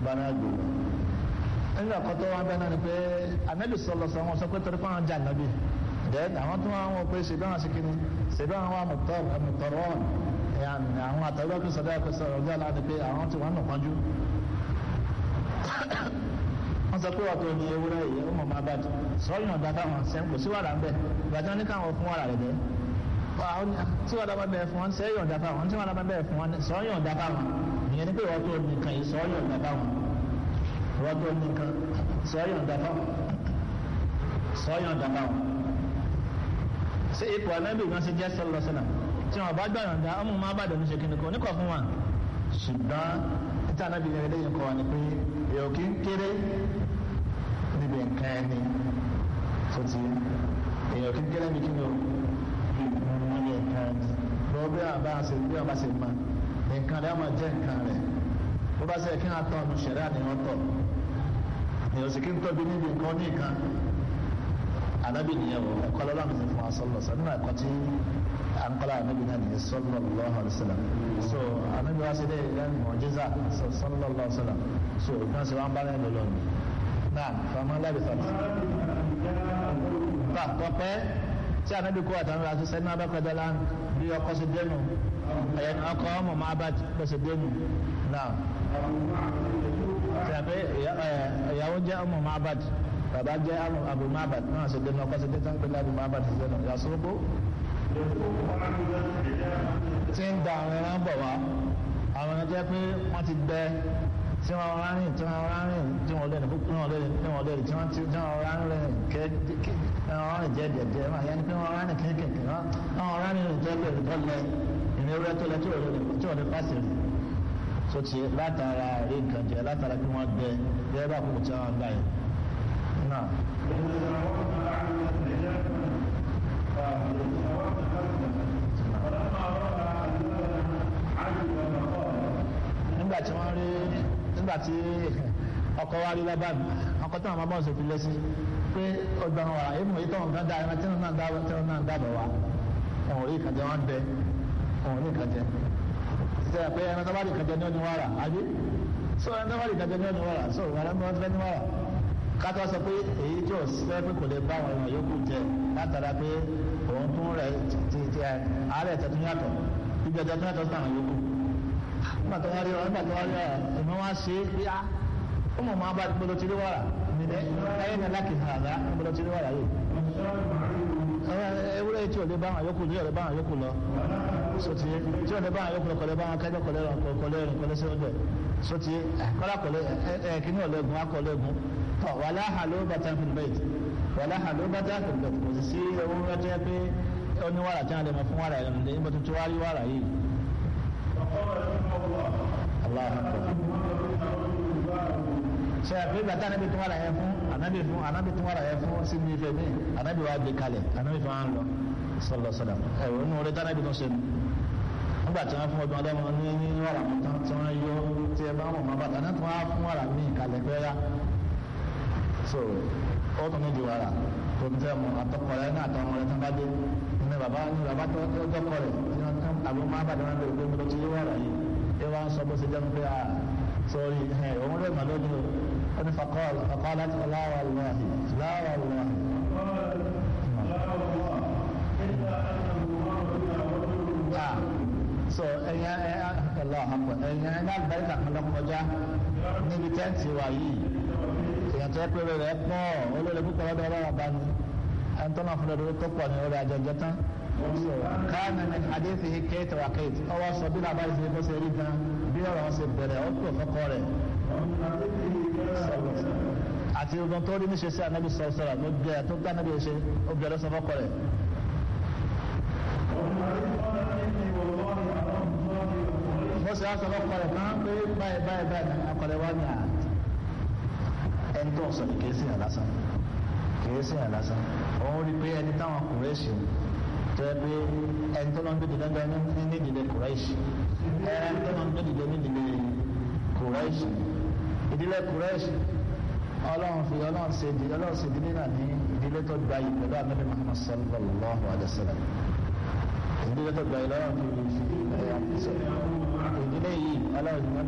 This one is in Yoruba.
bára gbé lọ nígbà kan tó wá bẹ́ẹ̀ náà ni pé anabi sọlọ sọ wọn sọ pé torí pé wọn jà nàbì then àwọn tó wọn wọ pé ṣèbí àwọn sikini ṣèbí àwọn amùtọrọ àwọn àtàwọn kò sọdọ kò sọ̀rọ̀ ọjọ́ àlá ni pé àwọn tí wọn nù pọ́njú wọ́n sọ pé ọ̀tọ̀ ni ewúrẹ́ yìí ó mọ̀ máa bá jù sọ́yìn ọ̀dà táwọn sẹ́ń kò sí wàrà ń bẹ̀ ìgbàjọ́ ní káwọn fún wàrà rẹ̀ bẹ́ẹ̀ tí wàrà bá bẹ̀rẹ̀ fún wọn sẹ́yìn ọ̀dà táwọn tí wàrà bá bẹ̀rẹ̀ fún wọn sọ́yìn ọ̀dà táwọn ìyẹn ni pé wọ́n tó nìkan yìí sọ́yìn ọ̀dà táwọn wọ́n tó nìkan sọ́yìn ọ̀dà táwọn sọ́yìn ọ̀dà táwọn. ṣé ipò anábì gan ṣe jẹ́ sọ́lọ́ sọ́nà tí wọn bá gbàyàn dá ọmọ máa bá dẹnu ṣe kíni kò ní kọ̀ fún wa ṣùgbọ́n títí anábì yẹn lẹ́yìn kọ́ wa ni pé èèyàn kì í kéré níbi nǹkan ẹni tó ti èèyàn kí gẹ́lẹ́ mi kí ni o níbi nǹkan ẹni bọ́ bí wọn bá ṣe bí wọn bá ṣe ma nǹkan rẹ̀ ọmọ jẹ́ nǹkan rẹ̀ bó bá ṣe kí wọn tọ́ ọdún ṣẹ̀rẹ́ àníwọ̀n tọ̀ èèyàn sì kí n tóbi níbi nǹkan ní nǹkan anabi nìyẹn o ẹ̀kọ́ lọ́la mi fún wa sọ́lọ́ sọ nínú ẹ̀kọ́ tí à ń kọ́lá anabi náà nìyẹn sọ́lọ́ lọ́wọ́ àlùsọ́lá so anabi wa ṣe dé lẹ́nu mọ̀jísà sọ́lọ́ lọ́wọ́ sọ́lá so ìgbọ́n ṣe wá ń bá lẹ́nu lọ́nu náà fama labisat bá tọpẹ tí anabi kó àtàwọn àti sẹni abẹkọjá lánà bí ọkọ sí dénú ẹyẹn ọkọ ọmọ máa bá pèsè dénú náà tẹ̀pẹ́ ìyàwó jẹ́ ọmọ máa bá bàbá jẹ́ abu máa bá náà sí dénú ọkọ sí dénú pẹ̀lú abu máa bá ti dénú yasoko tí ń da àwọn ẹran bọ̀ wá àwọn ẹran jẹ́ pé wọ́n ti gbẹ tí wọn rán rìn tí wọn rán rìn tí wọn lẹ́nu tí wọn lẹ́nu tí wọn lẹ́nu tí wọn tí wọn rán rìn kẹ kẹ wọn rìn jẹ díẹ̀ díẹ̀ wọn yẹn ni pé wọn rán rìn kéékèèké wọn rán rìn tó lẹ tó lẹ ìní ewúrẹ́ tó lẹ tí wọn lẹ tí wọn lẹ pàṣẹ rìn tó ti látara rí nǹkan jẹ látara pé wọn gbẹ bẹ́ẹ̀ bá kú tí wọn gbà yẹn náà. nígbà tí wọ́n rí nígbà tí ọkọ̀ wa rí lábá mi ọkọ̀ tí wọ́n máa bọ́ ṣe fi lé sí pé ọgbà wọn wà èmi òye tọ́wọ́n kan dá ẹran tí wọ́n náà dá tí wọ́n náà dábọ̀ wá wọn ò rí ìkàjẹ wọn bẹ wọn ò rí ìkàjẹ ṣe pé ẹran tó bá rí ìkàjẹ ní oníwàrà àbí so ẹran tó bá rí ìkàjẹ ní oníwàrà so ìwà ẹran tó fẹ́ níwàrà kátó sọ pé èyí tí ò sẹ́ pé kò lè bá àwọn èèyàn yòókù jẹ látara pé òun tún rẹ̀ ti ti àárẹ̀ tẹ̀tún yàtọ̀ ibi ẹ̀jẹ̀ tún yàtọ̀ sí àwọn yòókù nígbà tó wá rí ọ nígbà tó wá rí ọ ẹ̀mọ́ wá ṣe é bí a ó mọ̀ máa bá gbọdọ̀ tí ó wàrà nílẹ̀ ẹ̀yẹ́ ní aláàkì àrà gbọdọ̀ tí ó wàrà yìí. ewúrẹ́ tí ò lè bá àwọn yòókù tí ò lè bá àwọn yòókù lọ sotí tí ò lè bá àwọn yòókù lọ kọ̀lẹ́ bá àwọn kẹ́jọ́ kọ̀lẹ́ kọ̀lẹ́ rìn kọ̀lẹ́ sí ọdẹ sotí kọ́lá kọ̀lẹ́ ẹ̀ kíní ọ̀lẹ́gun akọ̀lẹ́gun tọ̀ wàlá hàló bàtà fìlbẹ̀t wàlá hàló bàtà fìlbẹ̀t kò sì sí ewúrẹ́ tó yẹ pé ó ní wàrà tí wọ́n lè mọ fún wàrà yẹn nígbà tó tó wá rí wàrà yìí. Allah ṣe àpé bàtà anabi tún wàrà yẹn fún anabi fún anabi tún wàrà yẹn fún síbi ìfẹ́ mi anabi wà gbé kalẹ̀ anabi fún wa ń lọ sọlọ sọlọ ẹ wọ́n ní orí tí anabi tún ṣe nu nígbà tí wọ́n fún ọdún ọlọ́mọ ní ní wàrà mú tán tí wọ́n yọ tí ẹ bá wọn mọ bàtà náà tí wọ́n fún wàrà mí kalẹ̀ pẹ́ẹ́rẹ́ so ó tún ní di wàrà tó ń tẹ́ mu àtọkọ̀rẹ́ náà àtọmọ rẹ̀ tán bá dé ní bàbá ní bàbá tó dọ́kọ̀ rẹ̀ àbí wọn máa bàtà wọn lè gbé mi lọ sí wàrà yìí ẹ wá ń sọ bó ṣe jẹ́ pé a sọrí ẹ òun lè mà lójú ó ní fakọ́ọ̀lù fakọ́ọ̀lù láti láwà lọ́hì láwà lọ́hì. so ẹ̀yin ẹ̀lọ́ àpọ̀ ẹ̀yin ẹ̀yin àgbáríkà kan lọ kọjá níbi tẹ́ǹtì wà yìí èèyàn tó yẹ pé rẹ̀ pọ̀ olórí púpọ̀ lọ́dọ̀ ọlọ́wọ́ bá ní ẹni tó náà fún lọ́dọ̀ tó pọ̀ ní orí ajẹjẹ tán كان من حديثه كيت وكيت أو صبينا بعد ذي بسيرنا بيرا وسبرا أو فقرة àti ọgbọ́n tó rí níṣe sí ànábì sọ̀rọ̀ sọ̀rọ̀ ló gbé tó gbá ànábì ṣe ó bẹ̀rẹ̀ sọ fọ́kọ rẹ̀. mo sì á sọ fọ́kọ rẹ̀ máa ń pé báyìí báyìí báyìí akọ̀rẹ́ wá ní à ẹni tó ń sọ ní kìí sí yàn lásán kìí sí yàn lásán òun rí pé ẹni táwọn kùrẹ́ ṣe tẹ pé ẹni tó lọ́n gbèdé lọ́gbà ní nídìílé kùrẹ́ṣì ẹni tó lọ́n gbèdé nídìílé kùrẹ́ṣì ìdílé kùrẹ́ṣì ọlọ́run fi ọlọ́run ṣe ìdílé ọlọ́run ṣe ìdílé náà ní ìdílé tó gba yìí pẹ̀lú ànábì Muhammad sallallahu alayhi wa sallam ìdílé tó gba yìí lọ́rùn fi ìdílé yìí ọlọ́run